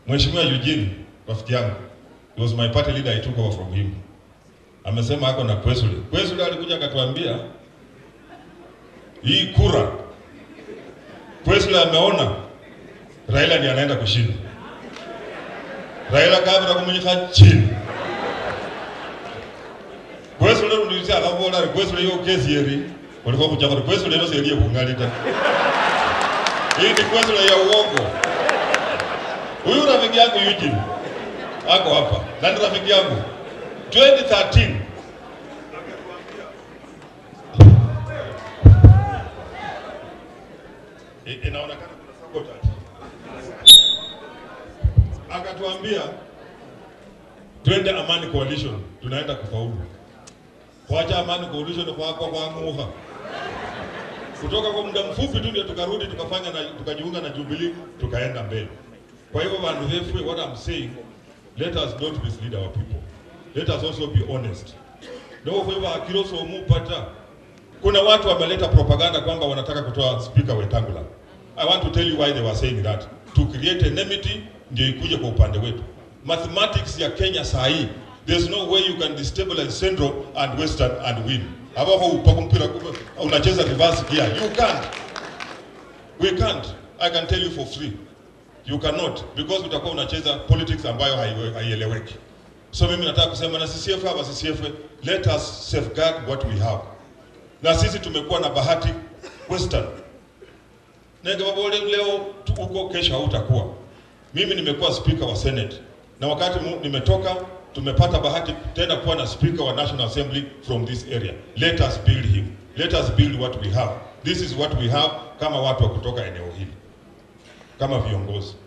Mheshimiwa Eugene rafiki yangu, he was my party leader, I took over from him. Amesema ako na Kwesule. Kwesule alikuja akatuambia hii kura Kwesule ameona Raila ndiye anaenda kushinda. Raila kabla kumunyika chini. Kwesule ndulisa akabola Kwesule yo kesi yeri. Walikuwa kuchakora Kwesule ndio serie kungalita. Hii ni Kwesule ya uongo. Huyu rafiki yangu Eugene ako hapa. Nani rafiki yangu? 2013 I- inaonekana kuna sabotage. Akatuambia twende Amani Coalition, tunaenda kufaulu. Kuacha Amani Coalition kwa kwa kwa nguha. Kutoka kwa muda mfupi tu ndio tukarudi tukafanya na tukajiunga na Jubilee tukaenda mbele. Kwa hivyo bandu wefu, what I'm saying, let us not mislead our people. Let us also be honest. Ndio kwa hivyo akiroso umupata kuna watu wameleta propaganda kwamba wanataka kutoa speaker Wetangula. I want to tell you why they were saying that. To create enmity ndio ikuje kwa upande wetu. Mathematics ya Kenya saa hii, there's no way you can destabilize Central and Western and win. Hapo upako mpira kubwa unacheza reverse gear. You can't. We can't. I can tell you for free. You cannot because utakuwa unacheza politics ambayo haiwe- haieleweki. So mimi nataka kusema na CCF hapa CCF, let us safeguard what we have. Na sisi tumekuwa na bahati Western. Nenge babole leo tu- uko kesho hautakuwa. Mimi nimekuwa speaker wa Senate na wakati mu, nimetoka tumepata bahati tena kuwa na speaker wa National Assembly from this area. Let us build him. Let us build what we have. This is what we have kama watu wa kutoka eneo hili kama viongozi.